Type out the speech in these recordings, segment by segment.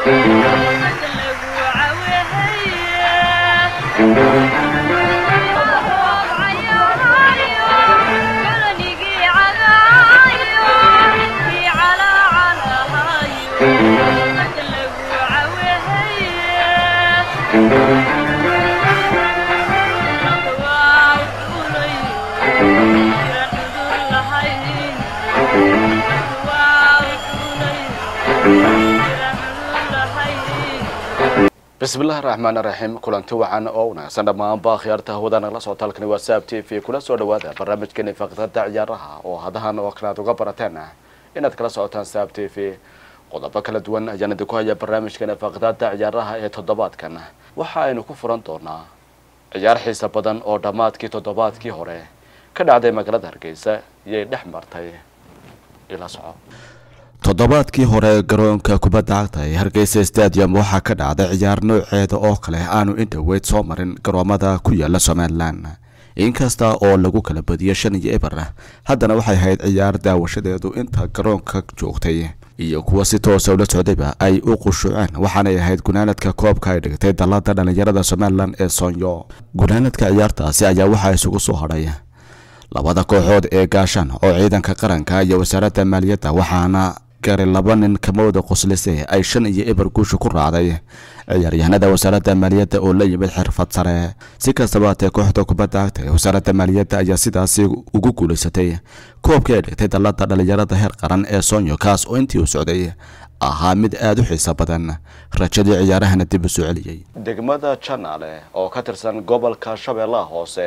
bismillahi raxmaan raxiim kulanti wacan oo wanaagsan dhammaanba khiyaarta hawada nagala soo talkani waa saab t v kula soo dhawaada barnaamijkeeni faktada ciyaaraha oo hadahan oo kale aad uga barateen inaad kala socotaan saab t v qodobo kala duwan ayaan idinku haya barnaamijkeeni fakdada ciyaaraha ee toddobaadkan waxa aynu ku furan doonaa ciyaar xiisa badan oo dhammaadkii toddobaadkii hore ka dhacday magaalada hargeysa iyay dhex martay ila soco toddobaadkii hore garoonka kubadda cagta ee hargeysa stadium waxaa ka dhacday ciyaar nooceeda oo kale aanu indhoweyd soo marin garoomada ku yaala somalilan inkasta oo lagu kala badiyo shan iyo eber haddana waxay ahayd ciyaar daawashadeedu inta garoonka joogtay iyo kuwa si toosa ula socdayba ay u qushuuceen waxaanay ahayd gunaanadka koobka ay dhigtay dallada dhallinyarada somalilan ee soonyo gunaanadka ciyaartaasi ayaa waxaa isugu soo hadhay labada kooxood ee gaashaan oo ciidanka qaranka iyo wasaaradda maaliyadda waxaana gari laba nin kamawda qoslise ay shan iyo eber guusha ku raacday ciyaaryahanada wasaaradda maaliyadda oo la yimid xirfad sare si kastaba hatee kooxda kubadda cagta ee wasaaradda maaliyadda ayaa sidaasi ugu guulaysatay koobkii ay dhigtay dallada dhallinyarada heer qaran ee soonyo kaas oo intii u socday ahaa mid aada u xiiso badan rajadii ciyaarahana dib u soo celiyey degmada janaale oo ka tirsan gobolka shabeellaha hoose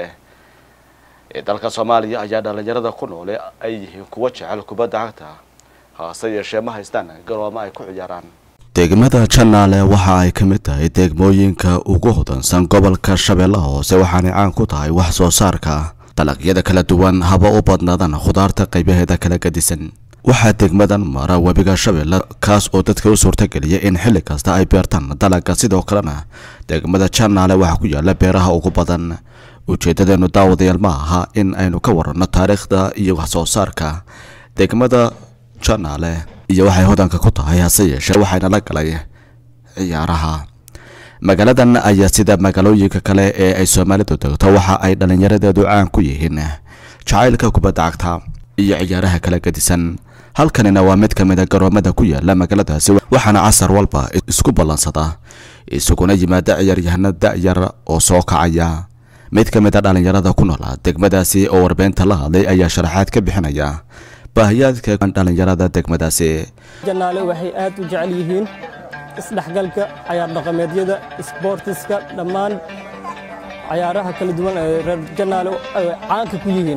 ee dalka soomaaliya ayaa dhallinyarada ku noole ay yihiin kuwa jecel kubadda cagta haase yeeshee ma haystaan garoomo ay ku ciyaaraan degmada janaale waxa ay ka mid tahay degmooyinka ugu hodansan gobolka shabeellaha hoose waxaanay caan ku tahay wax soo saarka dalagyada kala duwan haba u badnaadaan khudaarta qaybaheeda kala gadisan waxaa degmadan mara webiga shabeelle kaas oo dadka u suurtageliya in xilli kasta ay beertaan dalaga sidoo kalena degmada janaale waxaa ku yaala beeraha ugu badan ujeedadeenu daawadayaal ma aha in aynu ka waranno taariikhda iyo wax soo saarka degmada janaale iyo waxay hodanka ku tahay hase yeeshee waxayna la galay ciyaaraha magaaladan ayaa sida magaalooyinka kale ee ay soomaalidu degto waxa ay dhallinyaradeedu caan ku yihiin jacaylka kubadda cagta iyo ciyaaraha kala gadisan halkanina waa mid ka mid a garoomada ku yaala magaaladaasi waxaana casar walba isku ballansada isaguna yimaada ciyaaryahano da-yar oo soo kacaya mid ka mid a dhallinyarada ku noola degmadaasi oo warbeynta la hadlay ayaa sharaxaad ka bixinaya baahiyaadka dhallinyarada degmadaasi janaale waxay aad u jecel yihiin isdhexgalka cayaar dhaqameedyada isboortiska dhammaan cayaaraha kala duwan ee reer janaale ay caanka ku yihiin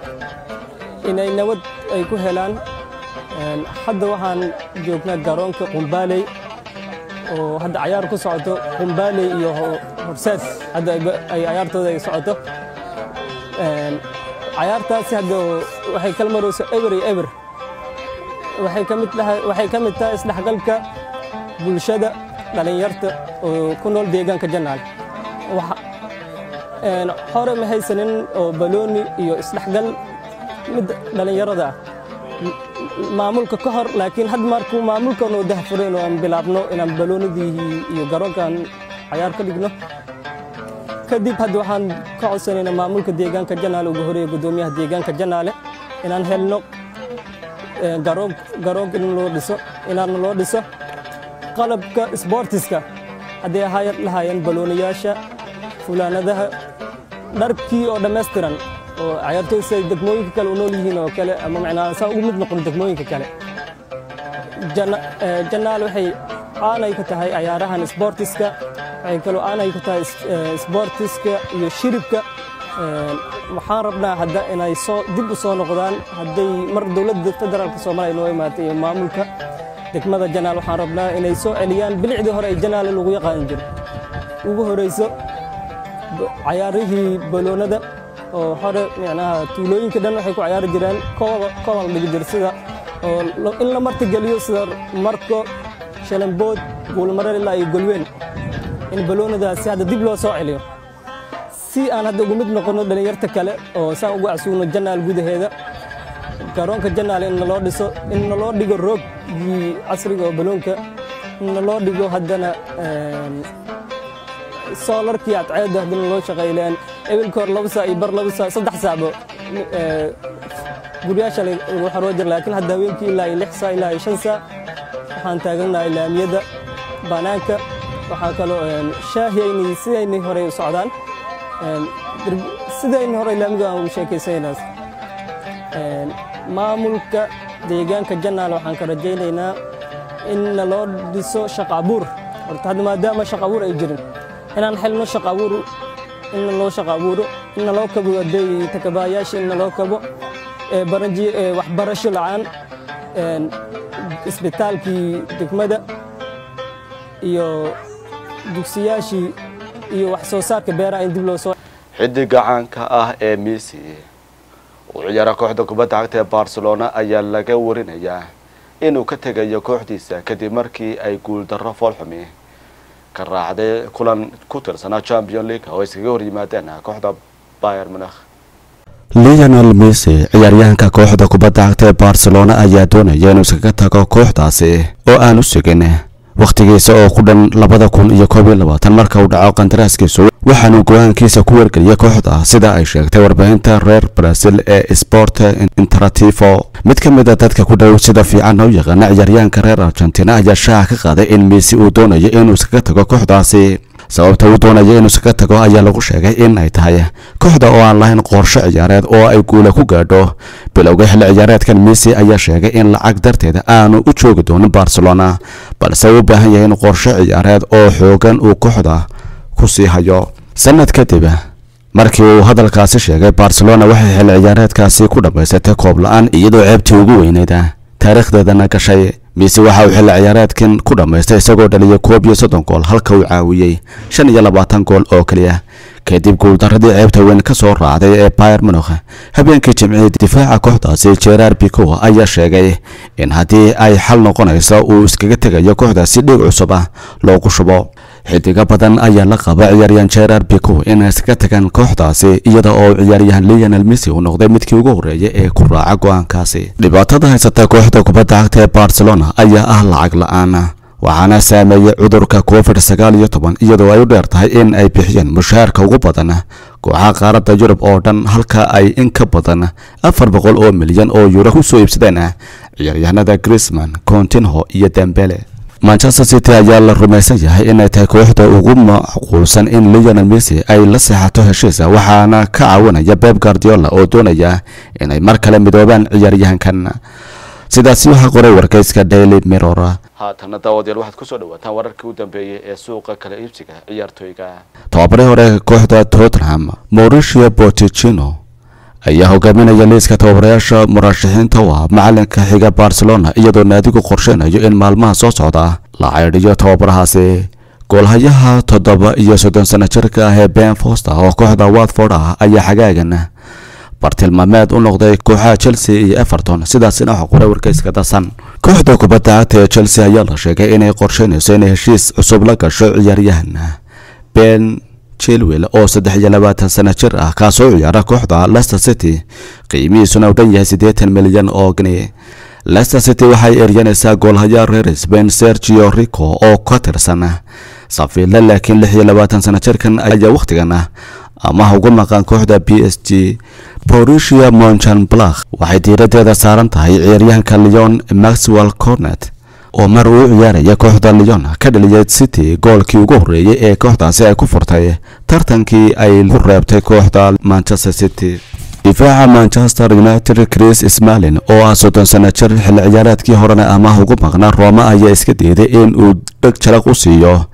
inay nabad ay ku helaan hadda waxaan joognaa garoonka qumbaaley oo hadda cayaar ku socoto qumbaaley iyo horseed hadda ay cayaartooda ay socoto cayaartaasi hadda waxay kala marayso eber iyo eber waxay ka mid tahay waxay ka mid tahay isdhexgalka bulshada dhalinyarta oo ku nool deegaanka janaal hore ma haysanin oo balooni iyo isdhexgal mid dhalinyarada ah maamulka ka hor laakiin had markuu maamulkan oo dahfureen oo aan bilaabno inaan baloonidii iyo garoonkan cayaar ka dhigno kadib hadda waxaan ka codsanaynaa maamulka deegaanka janaale ugu horeeya guddoomiyaha deegaanka janaale inaan helno garoonka in loo dhiso inaan loo dhiso qalabka isboortiska hadday ahaayad lahaayeen balooniyaasha fulaanadaha dharkii oo dhammaystiran oo cayaartooy siday degmooyinka kale u nool yihiin oo kale ama macnaa saa ugu mid noqon degmooyinka kale janaal waxay aanay ka tahay cayaarahan isboortiska waxay kaloo aanay ku tahay isboortiska iyo shiribka waxaan rabnaa hadda inay soo dib u soo noqdaan hadday mar dowladda federaalka soomaaliya noo imaatay iyo maamulka degmada janaal waxaan rabnaa inay soo celiyaan bilicdii hore ay janaal lagu yaqaan jiro ugu horeyso cayaarihii baloonada oo hore micnaha tuulooyinka dhan waxay ku cayaari jireen kobal dhigi jir sida oo in la martigeliyo sida marko shalambood guulmareer ilaa iyo golweyn in baloonadaasi hadda dib loo soo celiyo si aan hadda ugu mid noqonno dhallinyarta kale oo saan ugu casuuno janaal gudaheeda garoonka janaal in naloo dhiso in naloo dhigo roogii casriga oo baloonka naloo dhigo haddana soolarkii adceedda haddana loo shaqayleen ebilka hor laba saa iyo bar laba saa saddex saacbo guryaasha lagu xaroo jira laakiin hadda haweenkii ilaa iyo lix saa ilaa iyo shan saa waxaan taagannahay laamiyada bannaanka waxaa kaloo shaahiyaynay sidaynay horey u socdaan sidaynay horey laamiga aan ugu sheekaysanaynaa maamulka deegaanka jannaal waxaan ka rajaynaynaa in naloo dhiso shaqa abuur horta hadda maadaama shaqa abuur ay jirin inaan xelno shaqa abuur in naloo shaqa abuuro in naloo kabo aday takabaayaasha in naloo kabo waxbarasho la'aan isbitaalkii degmada iyo dugsiyaashii iyo wax soo saarka beeraha in dib loo soo xidiga caanka ah ee messi uu ciyaara kooxda kubadda cagta ee barcelona ayaa laga warinayaa inuu ka tegayo kooxdiisa kadib markii ay guuldarro foolxumi ka raacday kulan ku tirsanaa champion league oo iskaga hor yimaadeen kooxda bayer munakh leonel messi ciyaaryahanka kooxda kubadda cagta ee barcelona ayaa doonaya inuu iskaga tago kooxdaasi oo aan u sugin wakhtigiisa oo ku dhan labada kun iyo koob iyo labaatan marka uu dhaco qandaraaskiisu waxaanuu go-aankiisa ku wargeliyay kooxda sida ay sheegtay warbaahinta reer brazil ee sport interativo mid ka mid a dadka ku dhow sida fiican u yaqaana ciyaaryahanka reer argentina ayaa shaaca ka qaaday in messi uu doonayo inuu iskaga tago kooxdaasi sababta uu doonayo inuu iskaga tago ayaa lagu sheegay in ay tahay kooxda oo aan lahayn qorshe ciyaareed oo ay guula ku gaadho bilowga xilli ciyaareedkan messi ayaa sheegay in lacag darteeda aanu u joogi doonin barcelona balse uu u baahan yahay in qorshe ciyaareed oo xoogan uu kooxda ku sii hayo sanad kadib markii uu hadalkaasi sheegay barcelona waxay xilli ciyaareedkaasi ku dhammaysatay koob la-aan iyadoo ceebtii ugu weyneyd taariikhdeedana gashay mise waxa uu xilli ciyaareedkan ku dhammaystay isagoo dhaliyay koob iyo soddon gool halka uu caawiyey shan iyo labaatan gool oo keliya kadib guuldaradii ceebta weyn ka soo raacday ee bayer munukh habeenkii jimcihii difaaca kooxdaasi gerard pico ayaa sheegay in haddii ay xal noqonayso uu iskaga tegayo kooxdaasi dhiig cusub ah loogu shubo xidigo badan ayaa la qaba ciyaaryahan gerard pico inay iskaga tagaan kooxdaasi iyada oo ciyaaryahan leonel messi uu noqday midkii ugu horreeyay ee ku raaca go-aankaasi dhibaatada haysata kooxda kubadda cagta ee barcelona ayaa ah lacag la-aan waxaana saameeyey cudurka covid sagaal iyo toban iyadoo ay u dheer tahay in ay bixiyeen mushaharka ugu badan kooxaha qaaradda yurub oo dhan halka ay in ka badan afar boqol oo milyan oo yuuro ku soo iibsadeen ciyaaryahanada grisman continho iyo dembele manchester city ayaa la rumaysan yahay inay tahay kooxda ugu macquulsan in leonel messi ay la seexato heshiisa waxaana ka caawinaya beb guardiola oo doonaya inay mar kale midoobaan ciyaaryahankan sidaasi waxaa qoray wargeyska daily mirror haatana daawadayaal waxaad kusoo dhawaataan wararkii u dambeeyey ee suuqa kala iibsiga ciyaartooyga tobabarihii hore kooxda tottenham mauricio pochettino ayaa hogaaminaya liiska tababarayaasha murashaxiinta u ah macalinka xiga barcelona iyadoo naadigu qorsheynayo in maalmaha soo socda la caydhiyo tababarahaasi goolhayaha toddoba iyo soddon sano jirka ah ee ben foster oo kooxda watford ah ayaa xagaagan bartilmaameed u noqday kooxaha chelsea iyo everton sidaasina waxa qoray wargeyska dasan kooxda kubadda cagta ee chelsea ayaa la sheegay inay qorsheynayso inay heshiis cusub la gasho ciyaaryahan ben chilwell oo saddex iyo labaatan sano jir ah kaasoo ciyaara kooxda leicester city qiimihiisuna u dhan yahay siddeetan milyan oo gni leicester city waxay eryanaysaa goolhayaa reer spain sergio rico oo ka tirsan safiilla laakiin lix iyo labaatan sano jirkan ayaa wakhtigan amaha ugu maqan kooxda b s g borussia monchan blak waxay diiradeeda saaran tahay ciyaaryahanka leon maxwell cornet oo mar uu ciyaaraya kooxda leon ka dhaliyay city goolkii ugu horreeyey ee kooxdaasi ay ku furtay tartankii ay ku reebtay kooxda manchester city difaaca manchester united chris smalin oo ah soddon sano jir xilli ciyaareedkii horena amaah ugu maqnaa rooma ayaa iska diiday in uu dheg jalaq u siiyo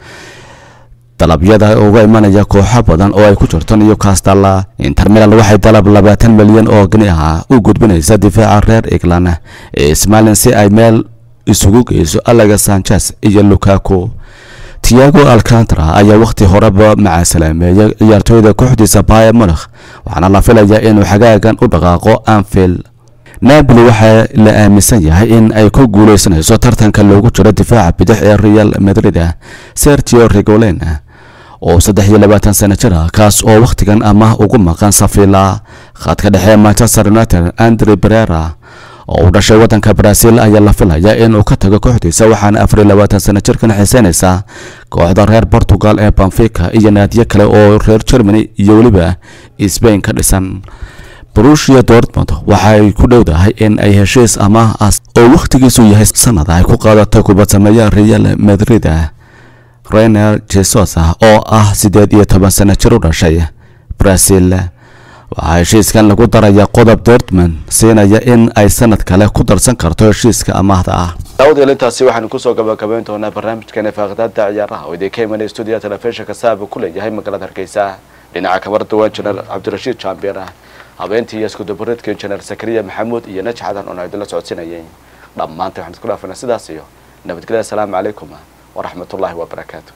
dalabyada uga imanaya kooxo badan oo ay ku jirto newcastle inter milan waxay dalab labaatan milyan oo gni ah u gudbinaysa difaaca reer england ee smalin si ay meel isugu geyso alaga sanchez iyo lukaku tiago alcantara ayaa wakhti horeba macaasalaameeyay ciyaartooyda kooxdiisa bayer munakh waxaana la filayaa inuu xagaagan u dhaqaaqo anfield napoli waxaa la aaminsan yahay in ay ku guuleysanayso tartanka loogu jiro difaaca bidix ee real madrid sergio regolen oo saddex iyo labaatan sano jir ah kaas oo wakhtigan ama ugu maqan safila khadka dhexe manchester united andre berera oo u dhashay waddanka brazil ayaa la filaya inuu ka tago kooxdiisa waxaana afar iyo labaatan sano jirkan xiiseynaysa kooxda reer portugal ee banfica iyo naadiyo kale oo reer germany iyo weliba sbain ka dhisan brushia dortmund waxay ku dhowdahay in ay heshiis amaah ah oo wakhtigiisu yahay sanada ay ku qaadato kubadsameeya real madrid rener jesus oo ah siddeed iyo toban sano jir u dhashay brazil waxaa heshiiskan lagu daraya qodob dortmund siinaya in ay sanad kale ku darsan karto heshiiska amaahda ah daawadayaal intaasi waxaanu kusoo gabagabayn doonaa barnaamijkeena faaqdaada ciyaaraha oo idinka imanaya stuudiyaha telefishinka saaba ku leeyahay magaalada hargeysa dhinaca kamarada waa injineer cabdirashiid jaambiir habeentii iyo iskudabareedka injineer sakariya maxamuud iyo naj xadan oona idinla socodsinayay dhammaanta waxaan isku dhaafana sidaas iyo nabadgelya asalaamu calaykum waraxmat ullaahi wabarakaatu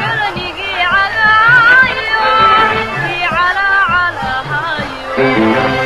على على هايو